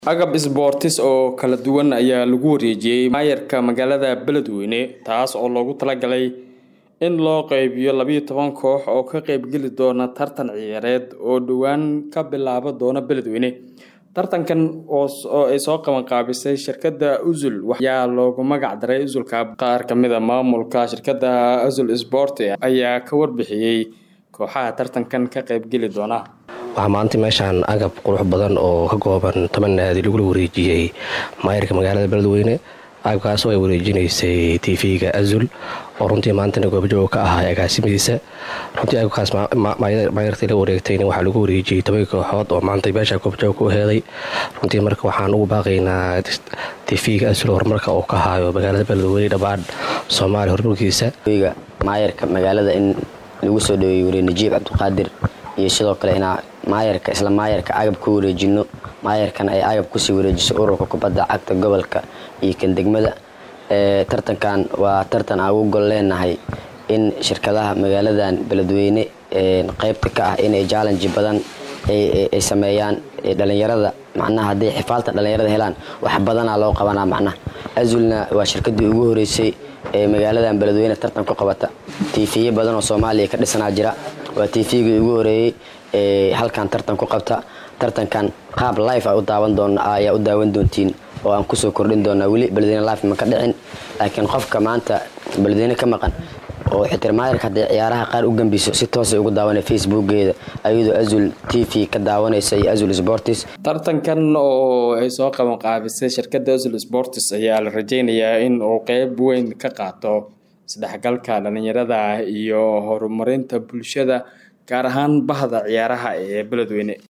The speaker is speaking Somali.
agab isboortis oo kala duwan ayaa lagu wareejiyey maayarka magaalada beledweyne taas oo loogu talagalay in loo qeybiyo labiyo toban koox oo ka qeybgeli doona tartan ciyaareed oo dhowaan ka bilaaba doona beledweyne tartankan oo ay soo qabanqaabisay shirkadda usul ayaa loogu magac daray usulka qaar kamid a maamulka shirkadda usul sport ayaa ka warbixiyey kooxaha tartankan ka qeybgeli doona waxaa maanta meeshaan agab qurux badan oo ka kooban toban naadi lagula wareejiyey maayarka magaalada beledweyne agabkaas oo ay wareejinaysay tv-ga azul oo runtii maantana goobjooga ka ahaa agaasimadiisa runtii agabkaas maayartii la wareegtayna waxaa lagu wareejiyey toban kooxood oo maanta meesha goobjooga ku heeday runtii marka waxaan ugu baaqaynaa tv-ga azul horumarka uu ka haayo magaalada beledweyne dhammaan soomaaliya horumarkiisa maayarka magaalada in lagu soo dhaweeyey wariye najiib cabdiqaadir iyo sidoo kale inaa maayarka isla maayarka agab ku wareejino maayarkana ay agab kusii wareejiso ururka kubadda cagta gobolka iyo kan degmada tartankan waa tartan aan ugu gol leenahay in shirkadaha magaaladan beledweyne qeybta ka ah inay jallenji badan ay sameeyaan dhalinyarada macnaha hadday xifaalta dhalinyarada helaan wax badanaa loo qabanaa macnaha azulna waa shirkadii ugu horeysay ee magaaladan beledweyne tartan ku qabata tiifiye badan oo soomaaliya ka dhisanaa jira waa tiifigii ugu horeeyey ee halkan tartan ku qabta tartankan qaab life a u daawan doon ayaa u daawan doontiin oo aan kusoo kordhin doonaa weli beledweyne life ma ka dhicin laakiin qofka maanta beledweyne ka maqan oo xitirmaayarka hadday ciyaaraha qaar u gambiso si toosay ugu daawanay facebookgeeda ayadoo azul t v ka daawanaysa iyo azul sportis tartankan oo ay soo qaban qaabisay shirkadda azul sportis ayaa la rajeynayaa in uu qeyb weyn ka qaato isdhexgalka dhalinyarada iyo horumarinta bulshada gaar ahaan bahda ciyaaraha ee beledweyne